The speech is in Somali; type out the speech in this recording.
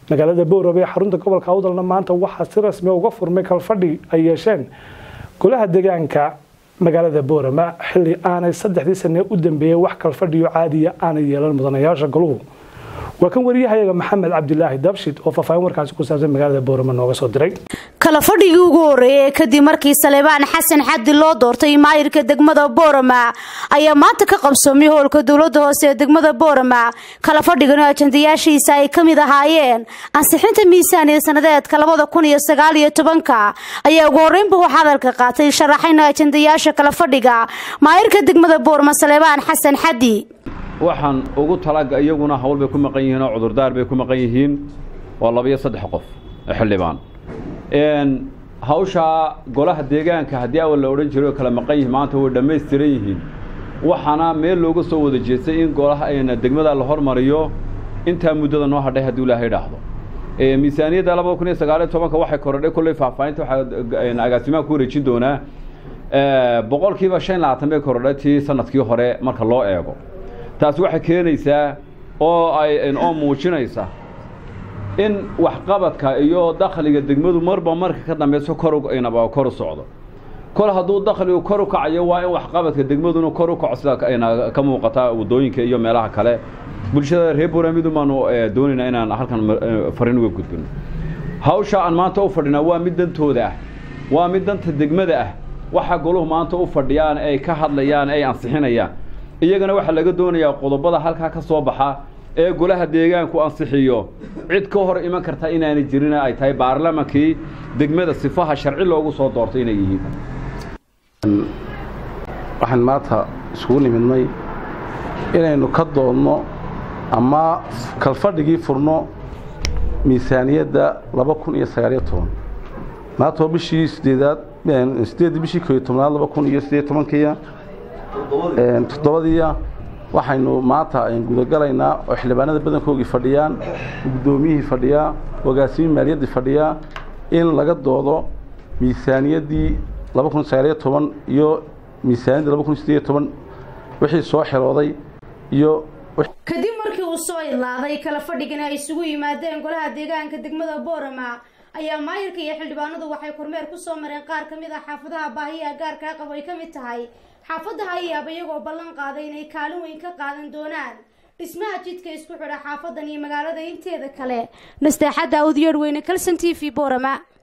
magaalada boorame ee xarunta gobolka awdalna maanta waxaa si rasmi uga furmay kalfadhi ay yeesheen golaha deegaanka magaalada boorama xilli aanay saddexdii sane u dambeeyey wax kalfadhiyo caadiya aanay yeelan mudanayaasha goluhu waa kan wariyahayaga maxamed cabdilaahi dabshid oo faahfaahin warkaasi ku saabsan magaalada boorama nooga soo diray kala fadhigii ugu horeeyay kadib markii saleebaan xasan xaddi loo doortay maayirka degmada boorama ayaa maanta ka qabsoomay howlka dowlada hoose ee degmada boorama kala fadhigan oo ajandayaashiisa ay ka mid ahaayeen ansixinta miisaaniya sanadeedka labada kun iyo sagaal iyo tobanka ayaa ugu horeynba wax hadalka qaatay sharaxayna ajandayaasha kala fadhiga maayirka degmada boorama saleebaan xasan xaddi waxaan ugu talaga iyaguna hawl bay ku maqan yihiin oo cudurdaar bay ku maqan yihiin waa labiyo saddex qof xildhibaan hawshaa golaha deegaanka haddii awal la odhan jiray oo kala maqan yihiin maanta way dhammaystiran yihiin waxaana meel looga soo wada jeestay in golaha degmada la hormariyo intaa muddada noo hadhay hadduu ilaahay dhaahdo miisaaniyadda labada kun iyo sagaaliyo tobanka waxay korodhay kolley faahfaahinta waxaa agaasimaha ku wareejin doonaa boqolkiiba shan labaatan bay korodhay tii sanadkii hore marka loo eego taasi waxay keenaysaa oo ay oo muujinaysa in waxqabadka iyo dakhliga degmadu marba marka ka dambeyso kornaba kor u socdo kol hadduu dakhligu kor u kacayo waa in waxqabadka degmaduna kor u kaco sida ayna ka muuqata waddooyinka iyo meelaha kale bulshada reer buuramidu baanu doonaynaa inaan halkan fariin uga gudbino hawsha aan maanta u fadhinaa waa mid dantooda ah waa mid danta degmada ah waxa goluhu maanta u fadhiyaan ay ka hadlayaan ay ansixinayaan iyagana waxaa laga doonayaa qodobada halkaa ka soo baxa ee golaha deegaanku ansixiyo cid ka hor iman karta inaanay jirin ay tahay baarlamankii degmada sifaha sharci loogu soo doortay inay yihiin waxaan maanta isugu nimidnay inaynu ka doodno ama kalfadhigii furno miisaaniyadda laba kun iyo sagaaliyo toban maanta waa bishii sideedaad sideeddii bishii kooiyo tobnaad laba kun iyo sideed tobankiya toddobadiiya waxaynu maanta gudagalaynaa oo xildhibaanada badankoogii fadhiyaan guddoomiyihii fadhiyaa hogaasimihi maaliyaddii fadhiyaa in laga doodo miisaaniyaddii laba kun sagaaliyo toban iyo miisaaniyaddii laba kun sideeyo toban wixii soo xirooday iyo kadib markii uu soo ilaaday kala fadhigan ay isugu yimaadeen golaha deegaanka degmada boorama ayaa maayirka iyo xildhibaanadu waxay kormeer ku soo mareen qaar ka mid ah xaafadaha baahiyaha gaarkaa qabo ay ka mid tahay xaafadda hayaab iyagoo ballan qaaday inay kaalin weyn ka qaadan doonaan dhismaha jidka isku xidha xaafadan iyo magaalada inteeda kale nasteexadda awdiyeedh weyne kalson t v boorama